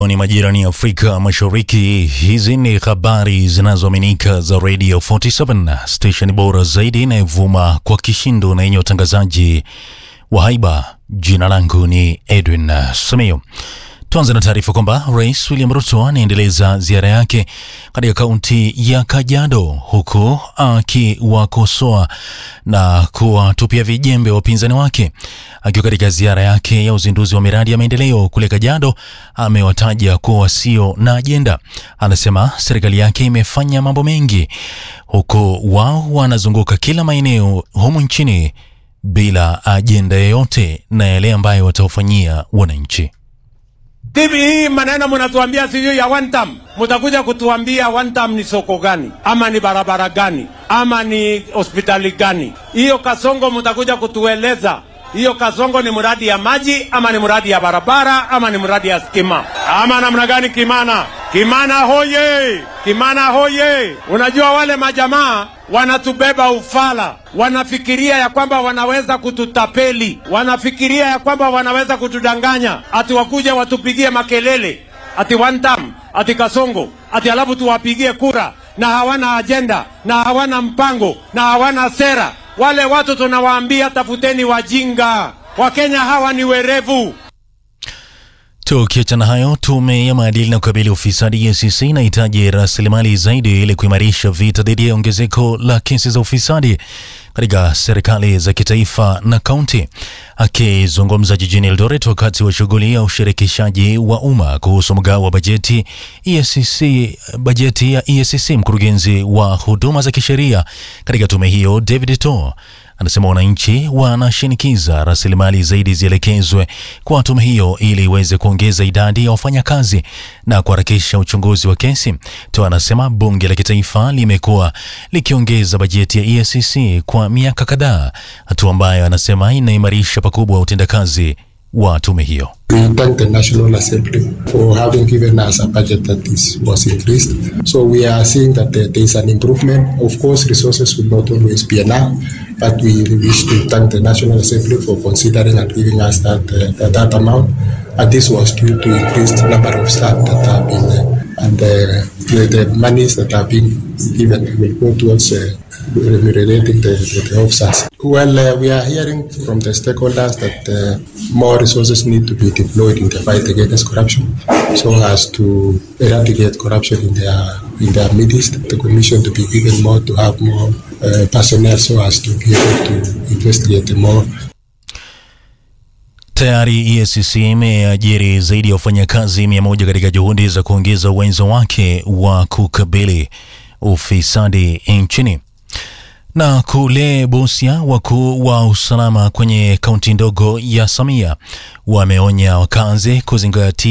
ni majirani ya Afrika Mashariki. Hizi ni habari zinazoaminika za Radio 47 station bora zaidi inayovuma kwa kishindo na yenye utangazaji wa haiba. Jina langu ni Edwin Samio. Tuanze na taarifa kwamba Rais William Ruto anaendeleza ziara yake katika kaunti ya Kajiado huku akiwakosoa na kuwatupia vijembe wapinzani wake. Akiwa katika ziara yake ya uzinduzi wa miradi ya maendeleo kule Kajiado, amewataja kuwa wasio na ajenda. Anasema serikali yake imefanya mambo mengi, huku wao wanazunguka kila maeneo humu nchini bila ajenda yoyote na yale ambayo watawafanyia wananchi. Tivi hii maneno mnatuambia sijui ya one term, mtakuja kutuambia one term ni soko gani ama ni barabara gani ama ni hospitali gani? Hiyo Kasongo mtakuja kutueleza hiyo Kasongo ni mradi ya maji ama ni mradi ya barabara ama ni mradi ya stima ama namna gani? Kimana, Kimana hoye! Kimana hoye! Unajua wale majamaa wanatubeba ufala, wanafikiria ya kwamba wanaweza kututapeli, wanafikiria ya kwamba wanaweza kutudanganya, ati wakuja watupigie makelele ati one term, ati Kasongo, ati alafu tuwapigie kura, na hawana ajenda na hawana mpango na hawana sera. Wale watu tunawaambia tafuteni wajinga. Wakenya hawa ni werevu. Tukiachana hayo, tume ya maadili na kukabili ufisadi EACC inahitaji rasilimali zaidi ili kuimarisha vita dhidi ya ongezeko la kesi za ufisadi katika serikali za kitaifa na kaunti. Akizungumza jijini Eldoret wakati wa shughuli ya ushirikishaji wa umma kuhusu mgao wa bajeti EACC, bajeti ya EACC, mkurugenzi wa huduma za kisheria katika tume hiyo David To anasema wananchi wanashinikiza rasilimali zaidi zielekezwe kwa tume hiyo ili iweze kuongeza idadi ya wafanyakazi na kuharakisha uchunguzi wa kesi. To anasema bunge la kitaifa limekuwa likiongeza bajeti ya EACC kwa miaka kadhaa, hatua ambayo anasema inaimarisha pakubwa utendakazi wa tume hiyo. We thank the National Assembly for having given us a budget that is, was increased. So we are seeing that there, there is an improvement. Of course, resources will not always be enough, but we wish to thank the National Assembly for considering and giving us that, uh, that, that amount. And this was due to increased number of staff that have been, uh, and uh, the, the monies that have been given will go towards uh, remunerating the, the, the officers. Well, uh, we are hearing from the stakeholders that uh, more resources need to be deployed in the fight against corruption so as to eradicate corruption in their in their midst. The commission to be given more to have more uh, personnel so as to be able to investigate more Tayari EACC imeajiri zaidi ya wafanyakazi mia moja katika juhudi za kuongeza uwezo wake wa kukabili ufisadi nchini. Na kule Busia, wakuu wa usalama kwenye kaunti ndogo ya Samia wameonya wakazi kuzingatia